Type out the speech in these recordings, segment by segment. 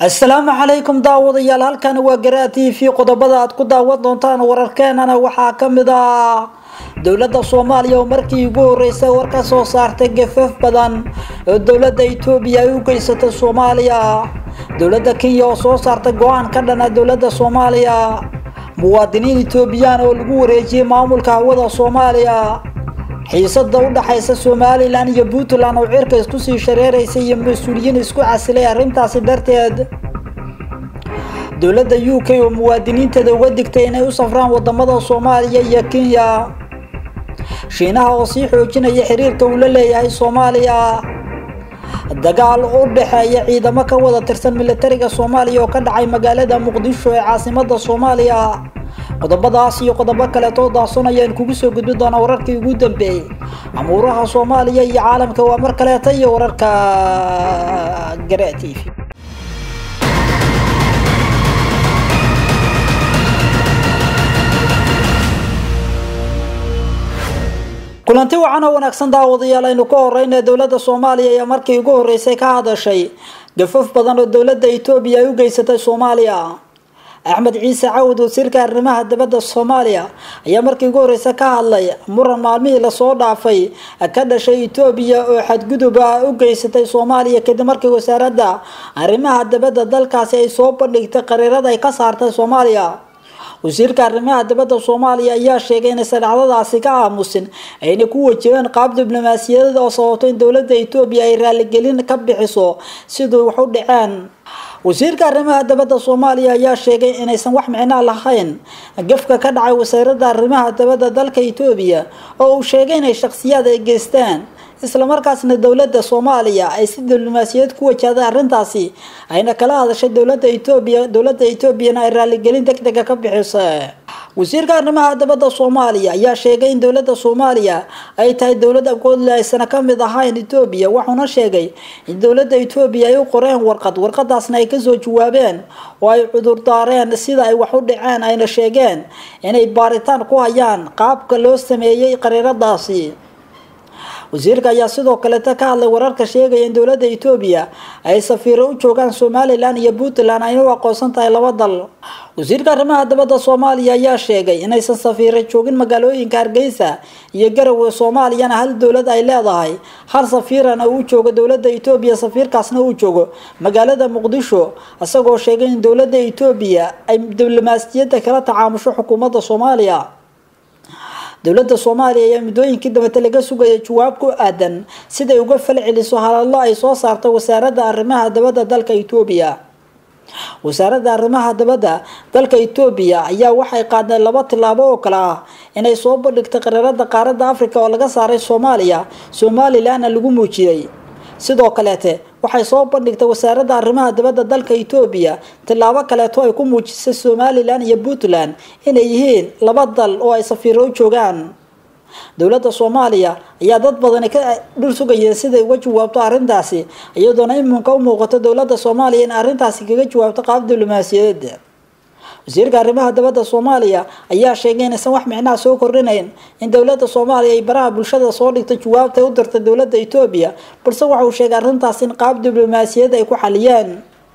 asalaamu calaykum daawadayaal halkani waa garaa t v qodobada aad ku daawan doontaan wararkeenana waxaa kamid ah dowladda soomaaliya oo markii ugu horeysay war ka soo saartay gafaf badan oo dowladda etoobiya ay u geysatay soomaaliya dowladda kenya oo soo saartay go-aan ka dhana dowladda soomaaliya muwaadiniin etoobiyaan oo lagu wareejiyey maamulka hawada soomaaliya xiisada u dhaxaysa somalilan iyo puntland oo cirka isku sii shareeraysa iyo mas-uuliyiin isku casilay arrintaasi darteed dowladda u k oo muwaadiniinteeda uga digtay inay u safraan wadamada soomaaliya iyo kenya shiinaha oo sii xoojinaya xiriirka uu la leeyahay soomaaliya dagaal u dhexeeya ciidamo ka wada tirsan militariga soomaaliya oo ka dhacay magaalada muqdisho ee caasimada soomaaliya qodobadaas iyo qodobo kaleetoo daahson ayaan kugu soo gudbi doonaa wararkii ugu dambeeyey amuuraha soomaaliya iyo caalamka waa mar kaleeta iyo wararka gara t v kulanti wacan oo wanaagsan daawadayaal aynu ka horeyna dowladda soomaaliya ayaa markii ugu horeysay ka hadashay gafaf badan oo dowladda etoobiya ay u geysatay soomaaliya axmed ciise cawd wasiirka arrimaha dibadda soomaaliya ayaa markii ugu horeysa ka hadlay muran maalmihii lasoo dhaafay ka dhashay etoobiya oo xadgudub ah u geysatay soomaaliya kadib markii wasaaradda arrimaha dibadda dalkaasi ay soo bandhigtay qariirada ay ka saartay soomaaliya wasiirka arrimaha dibadda soomaaliya ayaa sheegay inaysan dhacdadaasi ka aamusin ayna ku wajaheen qaab diblomaasiyadeed oo sababto in dowladda etoobiya ay raaligelin ka bixiso siduu wax u dhaceen wasiirka arrimaha dibadda soomaaliya ayaa sheegay inaysan wax micnaa lahayn gafka ka dhacay wasaaradda arrimaha dibadda dalka etoobiya oo uu sheegay inay shakhsiyaad ay geystaan islamarkaasna dowladda soomaaliya ay si diblomaasiyad ku wajahday arrintaasi ayna kala hadashay dowladda etoobiya dowladda etoobiyana ay raaligelin deg dega ka bixisa wasiirka arrimaha dibadda soomaaliya ayaa sheegay in dowladda soomaaliya ay tahay dowlad agoodle aysana ka mid ahayn etoobiya wuxuuna sheegay in dowladda etoobiya ay u qoreen warqad warqadaasna ay kasoo jawaabeen oo ay cudurdaareen sida ay wax u dhaceen ayna sheegeen inay baaritaan ku hayaan qaabka loo sameeyey qariiradaasi wasiirka ayaa sidoo kaleta ka hadlay wararka sheegaya in dowladda etoobiya ay safiiro u joogaan somalilan iyo puntland ayna u aqoonsan tahay laba dal wasiirka arrimaha dibadda soomaaliya ayaa sheegay inaysan safiiro joogin magaalooyinka hargeysa iyo garowe soomaaliyana hal dowlad ay leedahay hal safiirana uu joogo dowladda etoobiya safiirkaasna uu joogo magaalada muqdisho isagoo sheegay in dowladda etoobiya ay diblomaasiyadda kala tacaamusho xukuumadda soomaaliya dowladda soomaaliya ayaa muddooyinkii dambete laga sugaya jawaab ku aadan siday uga fal celiso hadallo ay soo saartay wasaaradda arrimaha dibadda dalka etoobiya wasaaradda arrimaha dibadda dalka etoobiya ayaa waxay qaadeen laba tillaabo oo kale ah inay soo bandhigtay qariirada qaaradda africa oo laga saaray soomaaliya somalilanna lagu muujiyey sidoo kaleete waxay soo bandhigtay wasaaradda arrimaha dibadda dalka etoobiya tillaabo kaleeto ay ku muujisay somalilan iyo puntland inay yihiin laba dal oo ay safiiro u joogaan dowladda soomaaliya ayaa dad badani ka dhul sugayeen siday uga jawaabto arrintaasi iyadoona iminka u muuqato dowladda soomaaliya in arrintaasi kaga jawaabto qaab diblomaasiyadeed wasiirka arrimaha dibadda soomaaliya ayaa sheegay inaysan wax micnaha soo kordhinayn in dowladda soomaaliya ay baraha bulshada soo dhigtay jawaabtay u dirtay dowladda etoobiya balse waxa uu sheegay arrintaas in qaab diblomaasiyad ay ku xaliyeen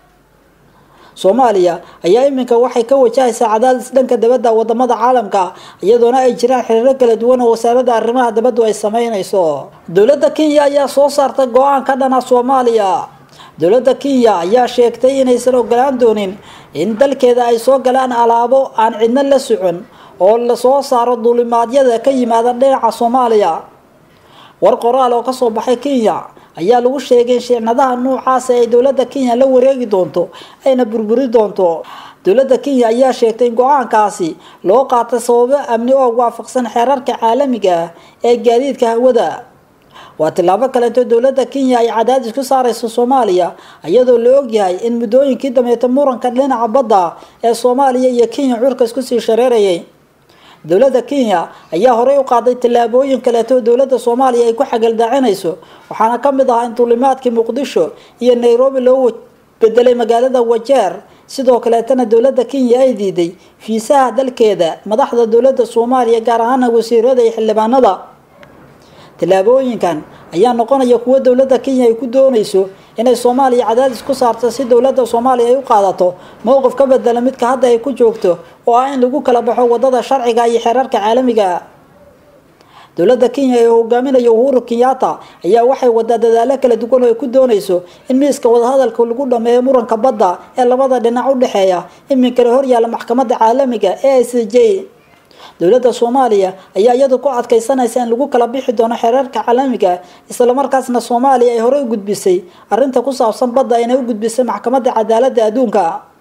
soomaaliya ayaa iminka waxay ka wajahaysaa cadaadis dhanka dibadda wadamada caalamka iyadoona ay jiraan xiriiro kala duwan oo wasaaradda arrimaha dibaddu ay sameynayso dowladda kenya ayaa soo saartay go-aan ka dhana soomaaliya dowladda kenya ayaa sheegtay inaysan ogolaan doonin in dalkeeda ay soo galaan alaabo aan cidno la socon oo lasoo saaro duulimaadyada ka yimaada dhinaca soomaaliya war qoraal oo kasoo baxay kenya ayaa lagu sheegay in shicnadaha noocaasa ay dowladda kenya la wareegi doonto ayna burburi doonto dowladda kenya ayaa sheegtay in go-aankaasi loo qaatay sababo amni oo waafaqsan xeerarka caalamiga ah ee gaadiidka hawada waa tillaabo kaleeto dowladda kenya ay cadaadis ku saareyso soomaaliya iyadoo la ogyahay in muddooyinkii dambeeta muranka dhinaca badda ee soomaaliya iyo kenya curka isku sii shareerayay dowladda kenya ayaa horey u qaaday tallaabooyin kaleeto dowladda soomaaliya ay ku xagaldaacinayso waxaana ka mid ahaa in duulimaadkii muqdisho iyo nairobi loo bedelay magaalada wajeer sidoo kaleetana dowladda kenya ay diiday fiisaha dalkeeda madaxda dowladda soomaaliya gaar ahaana wasiirada iyo xildhibaanada tallaabooyinkan ayaa noqonaya kuwo dowladda kenya ay ku doonayso inay soomaaliya cadaadis ku saarto si dowladda soomaaliya ay u qaadato mowqif ka bedela midka hadda ay ku joogto oo ah in lagu kala baxo wadada sharciga iyo xeerarka caalamiga dowladda kenya ee hogaaminayo uhuru kenyatta ayaa waxay wadaa dadaalo kala duwan oo ay ku doonayso in miiska wadahadalka lagu dhameeyo muranka badda ee labada dhinac u dhexeeya iminkana horyaala maxkamadda caalamiga ee i c j dowladda soomaaliya ayaa iyadu ku adkaysanaysa in lagu kala bixi doono xeerarka caalamiga islamarkaasna soomaaliya ay horey u gudbisay arrinta ku saabsan badda inay u gudbisay maxkamadda cadaaladda adduunka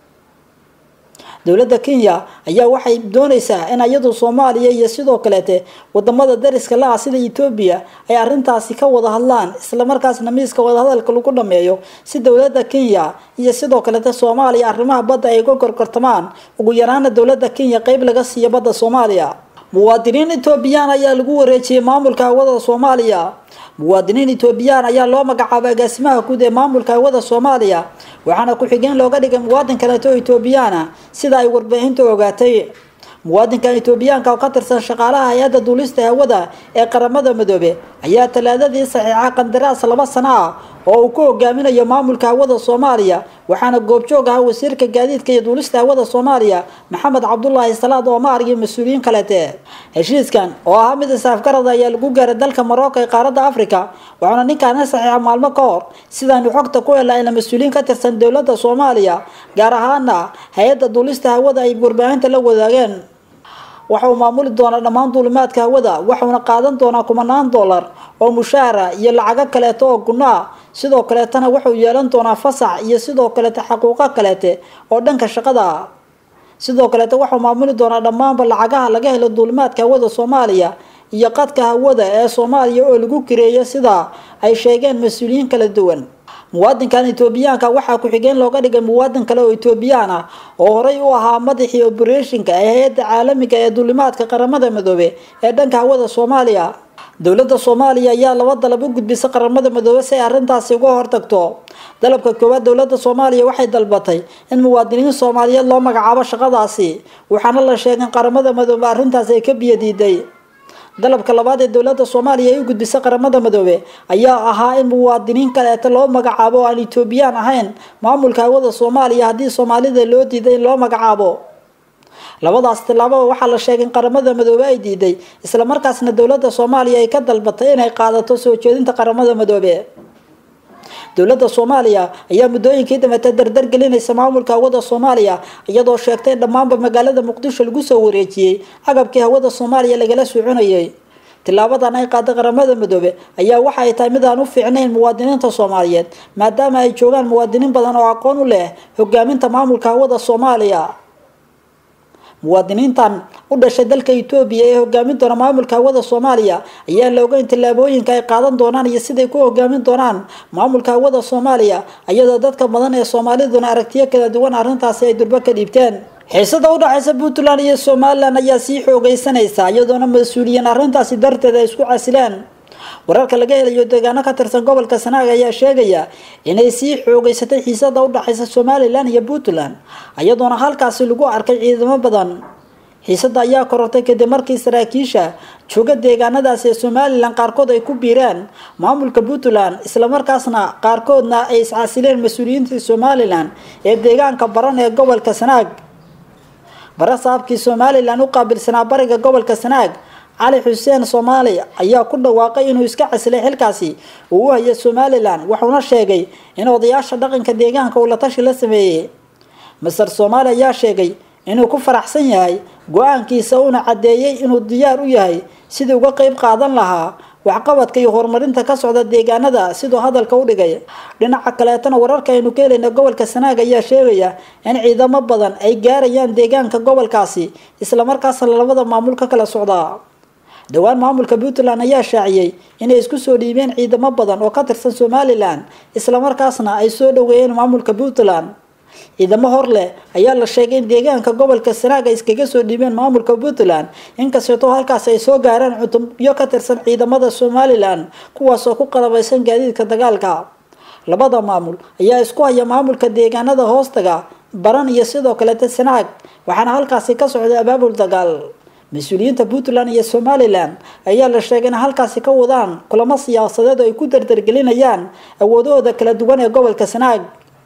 dowladda kenya ayaa waxay doonaysaa in iyadu soomaaliya iyo sidoo kaleete wadamada dariska la-ah sida etoobiya ay arrintaasi ka wada hadlaan islamarkaasna miiska wadahadalka lagu dhameeyo si dowladda kenya iyo sidoo kaleete soomaaliya arrimaha badda ay uga gorgortamaan ugu yaraana dowladda kenya qeyb laga siiyo badda soomaaliya muwaadiniin etoobiyaan ayaa lagu wareejiyey maamulka hawada soomaaliya muwaadiniin etoobiyaan ayaa loo magacaabay agaasimaha guud ee maamulka hawada soomaaliya waxaana ku-xigeen looga dhigay muwaadin kaleeto oo etoobiyaana sida ay warbaahinta ogaatay muwaadinkan etoobiyaanka oo ka tirsan shaqaalaha hay-adda duulista hawada ee qaramada midoobe ayaa talaadadii saxiixa qandaraas laba sano ah oo uu ku hogaaminayo maamulka hawada soomaaliya waxaana goobjoog ahaa wasiirka gaadiidka iyo duulista hawada soomaaliya maxamed cabdulaahi salaad oomar iyo mas-uuliyiin kalete heshiiskan oo ahaa mid isaafgarada ayaa lagu gaaray dalka marocco ee qaaradda africa waxaana ninkaana saxiixa maalmo ka hor sidaanu xogta ku hela ina mas-uuliyiin ka tirsan dowladda soomaaliya gaar ahaana hay-adda duulista hawada ay warbaahinta la wadaageen waxa uu maamuli doonaa dhammaan duulimaadka hawada waxauna qaadan doonaa kumanaan dollar oo mushaara iyo lacago kaleeto oo gunno ah sidoo kaleetana wuxuu yeelan doonaa fasax iyo sidoo kaleete xaquuqo kaleete oo dhanka shaqada ah sidoo kaleete waxuu maamuli doonaa dhammaanba lacagaha laga helo duulimaadka hawada soomaaliya iyo qadka hawada ee soomaaliya oo lagu kireeyo sida ay sheegeen mas-uuliyiin kala duwan muwaadinkan etoobiyaanka waxaa ku-xigeen looga dhigay muwaadin kale oo etoobiyaan ah oo horey u ahaa madaxii obereshinka ee hay-adda caalamiga ee duulimaadka qaramada midoobe ee dhanka hawada soomaaliya dowladda soomaaliya ayaa laba dalab u gudbisay qaramada midoobe si ay arrintaasi uga hortagto dalabka koowaad dowladda soomaaliya waxay dalbatay in muwaadiniin soomaaliyeed loo magacaabo shaqadaasi waxaana la sheegay in qaramada midoobe arrintaasi ay ka biyadiiday dalabka labaad ee dowladda soomaaliya ay u gudbisay qaramada midoobe ayaa ahaa in muwaadiniin kaleeta loo magacaabo oo aan etoobiyaan ahayn maamulka hawada soomaaliya haddii soomaalida loo diiday in loo magacaabo labadaas tillaababa waxaa la sheegay in qaramada midoobe ay diiday islamarkaasna dowladda soomaaliya ay ka dalbatay inay qaadato soo jeedinta qaramada midoobe dowladda soomaaliya ayaa muddooyinkii dambeete dardar gelinaysa maamulka hawada soomaaliya iyadoo sheegtay in dhammaanba magaalada muqdisho lagu soo wareejiyey agabkii hawada soomaaliya lagala soconayay tilaabadan ay qaaday qaramada midoobe ayaa waxa ay tahay mid aan u fiicnayn muwaadiniinta soomaaliyeed maadaama ay joogaan muwaadiniin badan oo aqoon u leh hogaaminta maamulka hawada soomaaliya muwaadiniintan u dhashay dalka etoobiya ee hogaamin doona maamulka hawada soomaaliya ayaa la ogeyn tallaabooyinka ay qaadan doonaan iyo siday ku hogaamin doonaan maamulka hawada soomaaliya iyadoo dadka badan ee soomaaliduna aragtiyo kala duwan arrintaasi ay durbo ka dhiibteen xiisada u dhexaysa puntland iyo somalilan ayaa sii xoogeysanaysa iyadoona mas-uuliyiin arrintaasi darteed ay isku casileen wararka laga helayo deegaano ka tirsan gobolka sanaag ayaa sheegaya inay sii xoogeysatay xiisada u dhexaysa somalilan iyo puntland iyadoona halkaasi lagu arkay ciidamo badan xiisada ayaa korortay kadib markii saraakiisha jooga deegaanadaasi ee somalilan qaarkood ay ku biireen maamulka puntland islamarkaasna qaarkoodna ay iscasileen mas-uuliyiintii somalilan ee deegaanka baran ee gobolka sanaag bare saabkii somalilan u qaabilsanaa bariga gobolka sanaag cali xuseen soomaali ayaa ku dhawaaqay inuu iska casilay xilkaasi uu u hayay somalilan wuxuuna sheegay in odayaasha dhaqanka deegaanka uu la tashi la sameeyey master soomaali ayaa sheegay inuu ku faraxsan yahay go-aankiisa uuna caddeeyey inuu diyaar u yahay sidii uga qeyb qaadan lahaa waxqabadka iyo horumarinta ka socda deegaanada siduu hadalka u dhigay dhinaca kaleetana wararka aynu ka helayna gobolka sanaag ayaa sheegaya in ciidamo badan ay gaarayaan deegaanka gobolkaasi islamarkaasna labada maamul ka kala socdaa dhowaan maamulka puntland ayaa shaaciyey inay isku soo dhiibeen ciidamo badan oo ka tirsan somalilan islamarkaasna ay soo dhaweeyeen maamulka puntland ciidamo hor leh ayaa la sheegay in deegaanka gobolka sanaag ay iskaga soo dhiibeen maamulka puntland inkastoo halkaas ay soo gaareen cutubyo ka tirsan ciidamada somalilan kuwaas oo ku qalabaysan gaadiidka dagaalka labada maamul ayaa isku haya maamulka deegaanada hoostaga baran iyo sidoo kalete sanaag waxaana halkaasi ka socday abaabul dagaal mas-uuliyiinta puntland iyo somalilan ayaa la sheegay in halkaasi ka wadaan kulamo siyaasadeed oo ay ku dardargelinayaan awoodahooda kala duwan ee gobolka sanaag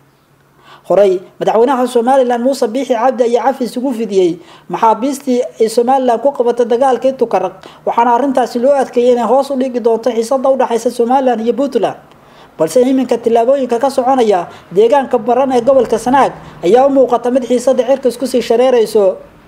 horey madaxweynaha somalilan muuse biixi cabdi ayaa cafis ugu fidiyey maxaabiistii ay somalilan ku qabatay dagaalkii tukaraq waxaana arrintaasi loo adkeeyay inay hoos u dhigi doonto xiisada udhexaysa somalilan iyo puntland balse iminka tillaabooyinka ka soconaya deegaanka baran ee gobolka sanaag ayaa u muuqata mid xiisada cirkas kusii shareerayso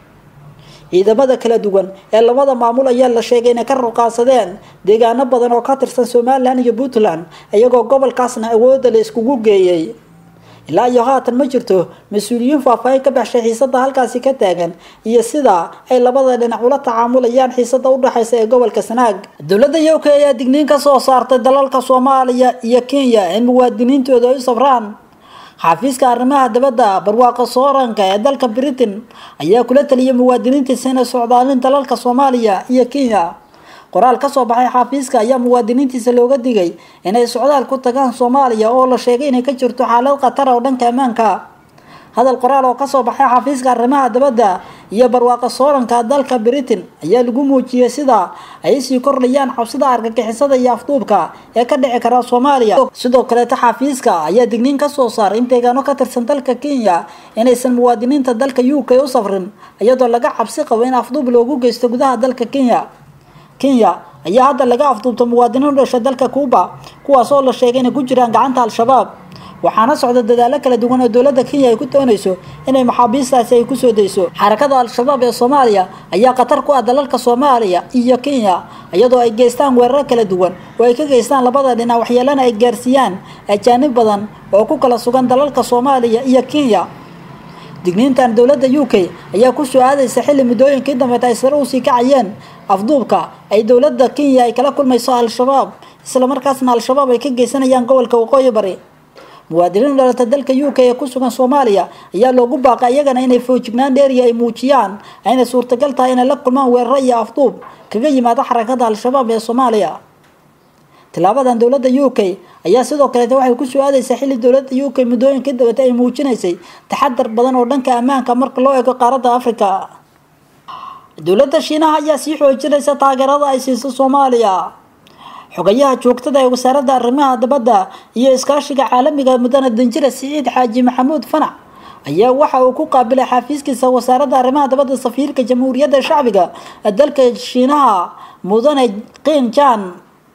ciidamada kala duwan ee labada maamul ayaa la sheegay inay ka ruqaasadeen deegaano badan oo ka tirsan somalilan iyo puntland iyagoo gobolkaasna awooda la iskugu geeyey ilaa iyo haatan ma jirto mas-uuliyiin faahfaahin ka baxshay xiisada halkaasi ka taagan iyo sida ay labada dhinac ula tacaamulayaan xiisada udhexaysa ee gobolka sanaag dowladda u k ayaa digniin ka soo saartay dalalka soomaaliya iyo kenya in muwaadiniintooda ay u sabraan xafiiska arrimaha dabadda barwaaqo sooranka ee dalka britain ayaa kula taliyay muwaadiniintiisa inay socdaalin dalalka soomaaliya iyo kenya qoraal kasoo baxay xafiiska ayaa muwaadiniintiisa looga digay inay socdaal ku tagaan soomaaliya oo la sheegay inay ka jirto xaalad khatar oo dhanka ammaanka hadal qoraal oo kasoo baxay xafiiska arrimaha dabadda iyo barwaaqo sooranka dalka britain ayaa lagu muujiyey sida ay sii kordhayaan cabsida argagixisada iyo afduubka ee ka dhici kara soomaaliya sidoo kaleeta xafiiska ayaa digniin kasoo saaray in deegaano ka tirsan dalka kenya inaysan muwaadiniinta dalka u k u safrin iyadoo laga cabsi qabo in afduub loogu geysto gudaha dalka kenya kenya ayaa hadda laga afduubta muwaadiniin u dhashay dalka cuuba kuwaas oo la sheegay inay ku jiraan gacanta al-shabaab waxaana socda dadaalo kala duwan oo dowladda kenya ay ku doonayso inay maxaabiistaasi ay kusoo dayso xarakada al-shabaab ee soomaaliya ayaa khatar ku ah dalalka soomaaliya iyo kenya iyadoo ay geystaan weeraro kala duwan oo ay ka geystaan labada dhinac waxyeelana ay gaarsiiyaan ajaanib badan oo ku kala sugan dalalka soomaaliya iyo kenya digniintan dowladda u k ayaa ku soo aadaysa xilli muddooyinkii dambeed ay sare usii kacayeen afduubka ay dowladda kenya ay kala kulmayso al-shabaab islamarkaasna al-shabaab ay ka geysanayaan gobolka waqooyi bari muwaadiniin dhalata dalka u k ee ku sugan soomaaliya ayaa loogu baaqay iyagana inay foojignaan dheeriya ay muujiyaan ayna suurtagal tahay inay la kulmaan weeraro iyo afduub kaga yimaada xarakada al-shabaab ee soomaaliya tilaabadan dowladda u k ayaa sidoo kaleeta waxay ku soo aadaysaa xilli dowladda u k muddooyinkii dabata ay muujinaysay taxadar badan oo dhanka ammaanka marka loo eego qaaradda africa dowladda shiinaha ayaa sii xoojinaysa taageerada ay siiso soomaaliya xogayaha joogtada ee wasaaradda arrimaha dabadda iyo iskaashiga caalamiga mudane danjira siciid xaaji maxamuud fanac ayaa waxa uu ku qaabilay xafiiskiisa wasaaradda arrimaha dabadda safiirka jamhuuriyadda shacbiga dalka shiinaha mudane qiin jan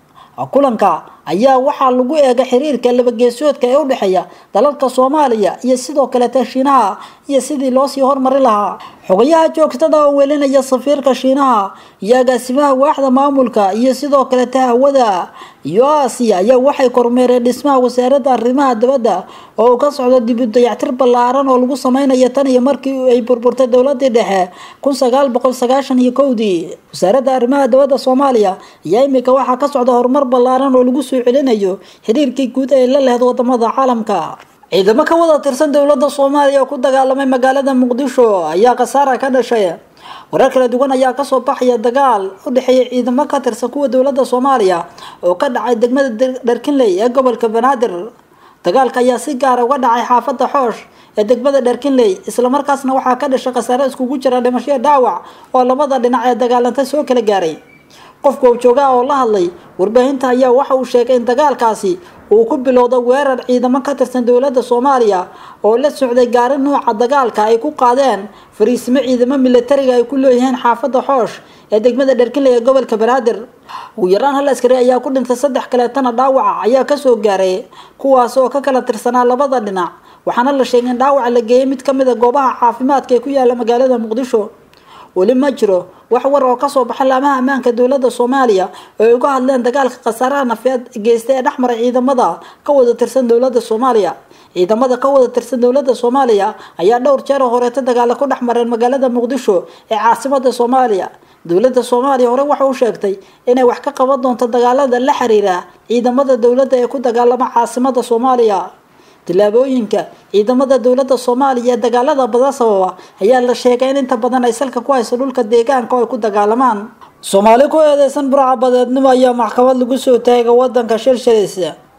kulanka ayaa waxaa lagu eega xiriirka labageesoodka ee udhexeeya dalalka soomaaliya iyo sidoo kaleeta shiinaha iyo sidii loosii hormari lahaa xogayaha joogtada oo welinaya safiirka shiinaha iyo agaasimaha waaxda maamulka iyo sidoo kaleeta hawada iyo aasiya ayaa waxay kormeereen dhismaha wasaaradda arrimaha dabadda oo uu ka socdo dib u dayactir ballaaran oo lagu sameynayo tan iyo markii ay burburtay dowladii dhexe kun sagaal boqol sagaashan iyo kowdii wasaaradda arrimaha dabadda soomaaliya ayaa imika waxaa ka socda horumar ballaaran oo lagu soo celinayo xiriirkii guud ee la lehda wadamada caalamka ciidamo ka wada tirsan dowladda soomaaliya oo ku dagaalamay magaalada muqdisho ayaa khasaara ka dhashay warar kala duwan ayaa kasoo baxaya dagaal u dhexeeya ciidamo ka tirsan kuwa dowladda soomaaliya oo ka dhacay degmada dharkinley ee gobolka banaadir dagaalka ayaa si gaara uga dhacay xaafadda xoosh ee degmada dharkinley islamarkaasna waxaa ka dhashay khasaare iskugu jira dhimashoyo dhaawac oo labada dhinac ee dagaalanta soo kala gaaray qofka joogaa oo la hadlay warbaahinta ayaa waxa uu sheegay in dagaalkaasi uu ku bilowda weerar ciidamo ka tirsan dowladda soomaaliya oo la socday gaari nuuca dagaalka ay ku qaadeen fariisimo ciidamo militariga ay ku leeyihiin xaafadda xoosh ee degmada dharkinley ee gobolka banaadir ugu yaraan hal askari ayaa ku dhintay saddex kaleetana dhaawaca ayaa kasoo gaaray kuwaas oo ka kala tirsanaa labada dhinac waxaana la sheegay in dhaawaca la geeyay mid kamid a goobaha caafimaadka ee ku yaala magaalada muqdisho weli ma jiro wax war oo kasoo baxay laamaha ammaanka dowladda soomaaliya oo ay uga hadleen dagaalka khasaaraha nafeed geysta ee dhexmaray ciidamada ka wada tirsan dowladda soomaaliya ciidamada ka wada tirsan dowladda soomaaliya ayaa dhowr jeer oo horeeta dagaalo ku dhex mareen magaalada muqdisho ee caasimada soomaaliya dowladda soomaaliya hore waxa u sheegtay inay wax ka qaban doonto dagaalada la xiriira ciidamada dowladda ee ku dagaalama caasimada soomaaliya tillaabooyinka ciidamada dowladda soomaaliya ee dagaalada badan sababa ayaa la sheegay in inta badan ay salka ku hayso dhulka deegaanka oo ay ku dagaalamaan soomaali ku eedeysan burcabadeednimo ayaa maxkamad lagu soo taagay wadanka shilshilis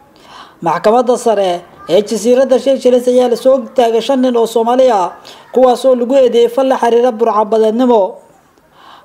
maxkamadda sare ee jasiiradda shilshilis ayaa lasoo taagay shan nin oo soomaali ah kuwaas oo lagu eedeeyay fal la xiriira burcabadeednimo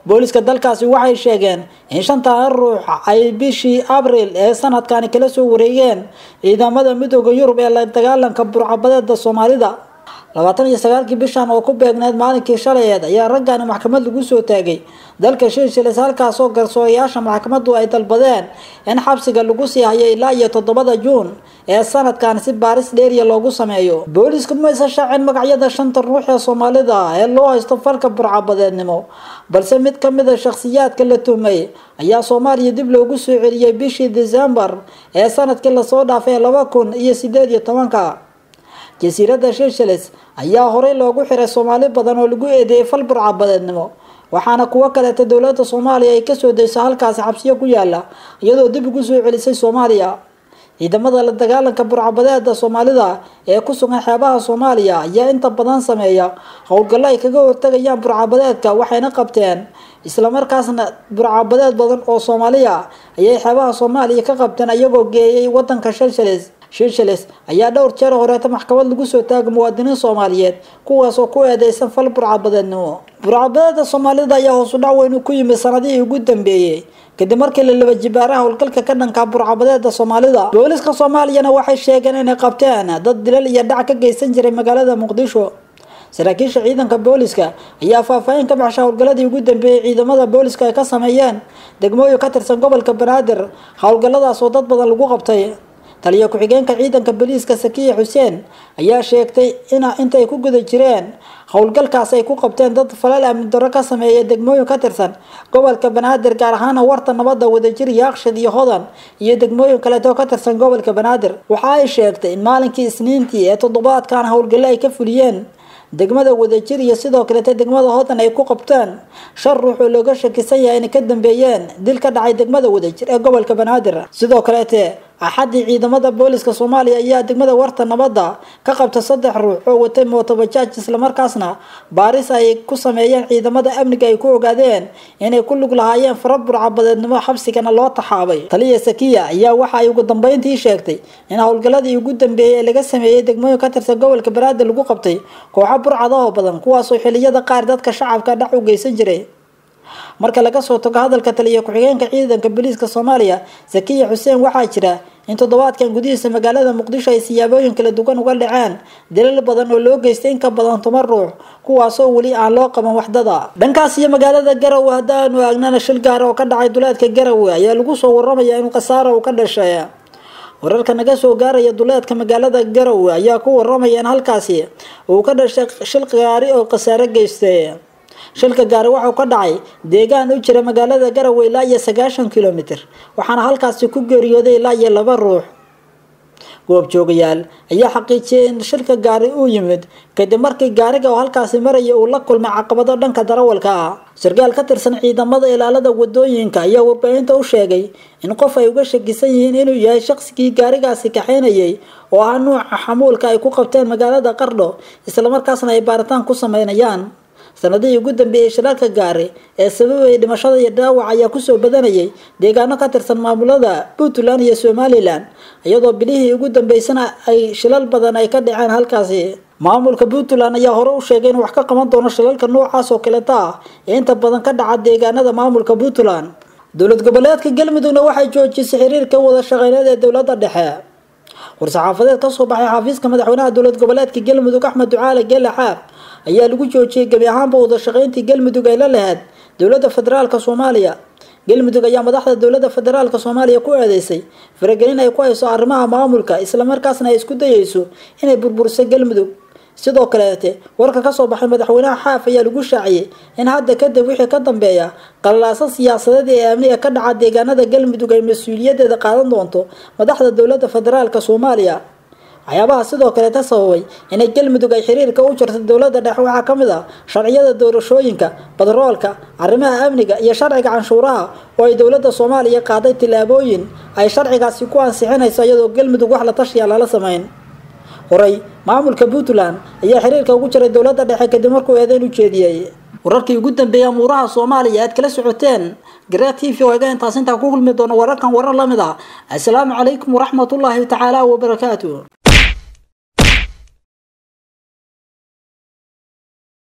booliska dalkaasi waxay sheegeen in shantan ruux ay bishii abril ee sanadkani kala soo wareegeen ciidamada midooda yurub ee la dagaalanka burcabadeeda soomaalida labaatan iyo sagaalkii bishan oo ku beegneed maalinkii shalayeed ayaa raggani maxkamad lagu soo taagay dalka shiishilis halkaasoo garsoorayaasha maxkamadu ay dalbadeen in xabsiga lagu sii hayo ilaa iyo toddobada juun ee sanadkan si baaris dheeriya loogu sameeyo booliisku maysa shaacin magacyada shanta ruux ee soomaalida ee loo haysto falka burcabadeednimo balse mid ka mid a shakhsiyaadka la tuhmay ayaa soomaaliya dib loogu soo celiyey bishii decembar ee sanadkii lasoo dhaafay laba kun iyo sideed iyo tobanka jasiiradda shiishilis ayaa horey loogu xiray soomaali badan oo lagu eedeeyay fal burcabadeednimo waxaana kuwo kaleeta dowladda soomaaliya ay kasoo dayso halkaasi xabsiyo ku yaala iyadoo dib ugu soo celisay soomaaliya ciidamada la dagaalanka burcabadeeda soomaalida ee ku sugan xeebaha soomaaliya ayaa inta badan sameeya howlgallo ay kaga hortagayaan burcabadeedka waxayna qabteen islamarkaasna burcabadeed badan oo soomaaliya ayay xeebaha soomaaliya ka qabteen iyagoo geeyay wadanka shalshalis shiishilis ayaa dhowr jeer horeeta maxkamad lagu soo taagay muwaadiniin soomaaliyeed kuwaas oo ku eedeysan fal burcabadeednimo burcabadeeda soomaalida ayaa hoosu dhac weyn ku yimid sanadihii ugu dambeeyey kadib markii la laba jibaaraha howlgalka ka dhanka burcabadeeda soomaalida booliska soomaaliyana waxay sheegeen inay qabteen dad dilal iyo dhac ka geysan jiray magaalada muqdisho saraakiisha ciidanka booliska ayaa faahfaahin ka baxsha howlgaladii ugu dambeeyey ciidamada booliska ay ka sameeyeen degmooyin ka tirsan gobolka banaadir howlgaladaas oo dad badan lagu qabtay taliyo ku-xigeenka ciidanka boliiska sakiya xuseen ayaa sheegtay in intay ku guda jireen howlgalkaas ay ku qabteen dad falal amni darro ka sameeya degmooyin ka tirsan gobolka banaadir gaar ahaana warta nabadda wadajir yaaqshid iyo hodan iyo degmooyin kaleeto ka tirsan gobolka banaadir waxa ay sheegtay in maalinkii isniintii ee toddobaadkan howlgallo ay ka fuliyeen degmada wadajir iyo sidoo kaleeta degmada hodan ay ku qabteen shan ruux oo looga shakisan yahay inay ka dambeeyeen dil ka dhacay degmada wadajir ee gobolka banaadir sidoo kaleete axaddii ciidamada booliska soomaaliya ayaa degmada warta nabadda ka qabta saddex ruux oo watay mootobajaaj islamarkaasna baaris ay ku sameeyeen ciidamada amniga ay ku ogaadeen inay ku lug lahaayeen fara burcabadeednimo xabsigana loo taxaabay taliya sakiya ayaa waxa ay ugu dambeyntii sheegtay in howlgaladii ugu dambeeyey ee laga sameeyey degmooyin ka tirsan gobolka banaadir lagu qabtay kooxo burcadahoo badan kuwaasoo xiliyada qaar dadka shacabka dhac u geysan jiray marka laga soo tago hadalka taliya ku-xigeenka ciidanka booliiska soomaaliya sakiya xuseen waxaa jira in toddobaadkan gudihiisa magaalada muqdisho ay siyaabooyin kala duwan uga dhaceen dilal badan oo loo geystay in ka badan toban ruux kuwaasoo weli aan loo qaban waxdada dhankaas iyo magaalada garowe haddaanu aagnana shil gaara oo ka dhacay duleedka garowe ayaa lagu soo waramaya in khasaara uu ka dhashay wararka naga soo gaaraya duleedka magaalada garowe ayaa ku waramaya in halkaasi uu ka dhashay shil gaari oo khasaare geystay shilka gaari waxau ka dhacay deegaan u jira magaalada garowe ilaa iyo sagaashan kilomitr waxaana halkaasi ku geeriyooday ilaa iyo laba ruux goobjoogayaal ayaa xaqiijiyay in shilka gaari uu yimid kadib markii gaariga oo halkaasi maraya uu la kulmay caqabado dhanka darawalka ah sarkaal ka tirsan ciidamada ilaalada wadooyinka ayaa warbaahinta u sheegay in qof ay uga shakisan yihiin inuu yahay shaqsigii gaarigaasi kaxaynayay oo ah nuuca xamuulka ay ku qabteen magaalada qardho islamarkaasna ay baaritaan ku sameynayaan sanadihii ugu dambeeyey shirarka gaari ee sababay dhimashada iyo dhaawac ayaa kusoo badanayay deegaano ka tirsan maamulada puntland iyo somalilan iyadoo bilihii ugu dambeysana ay shilal badan ay ka dhaceen halkaasi maamulka puntland ayaa hore u sheegay in wax ka qaban doono shilalka noocaas oo kaleeta ah ee inta badan ka dhaca deegaanada maamulka puntland dowlad goboleedka galmudugna waxay joojisay xiriirka wada shaqeyneed ee dowladda dhexe war-saxaafadeed kasoo baxay xafiiska madaxweynaha dowlad goboleedka galmudug axmed ducaale geele xaaq ayaa lagu joojiyey gebi ahaanba wada shaqeyntii galmudug ay la lahayd dowladda federaalka soomaaliya galmudug ayaa madaxda dowladda federaalka soomaaliya ku eedeysay faragelin ay ku hayso arrimaha maamulka islamarkaasna ay isku dayeyso inay burburiso galmudug sidoo kaleete warka kasoo baxay madaxweynaha xaaf ayaa lagu shaaciyey in hadda kadib wixii ka dambeeya qalalaasa siyaasadeed ee amni ee ka dhaca deegaanada galmudug ay mas-uuliyadeeda qaadan doonto madaxda dowladda federaalka soomaaliya waxyaabaha sidoo kaleeta sababay inay galmudug ay xiriirka u jirto dowladda dhexe waxaa ka mid ah sharciyada doorashooyinka badroolka arrimaha amniga iyo sharciga canshuuraha oo ay dowladda soomaaliya qaaday tillaabooyin ay sharcigaasi ku ansixinayso iyadoo galmudug wax la tashiya lala sameyn horay maamulka puntland ayaa xiriirka ugu jiray dowladda dhexe kadib markuu eedeyn u jeediyey wararkii ugu dambeeyay amuuraha soomaaliya aad kala socoteen garaa t v oo iga intaas intaa ku kulmi doono wararkan warar la mid ah assalaamu calaykum waraxmatullaahi tacaala wabarakaatu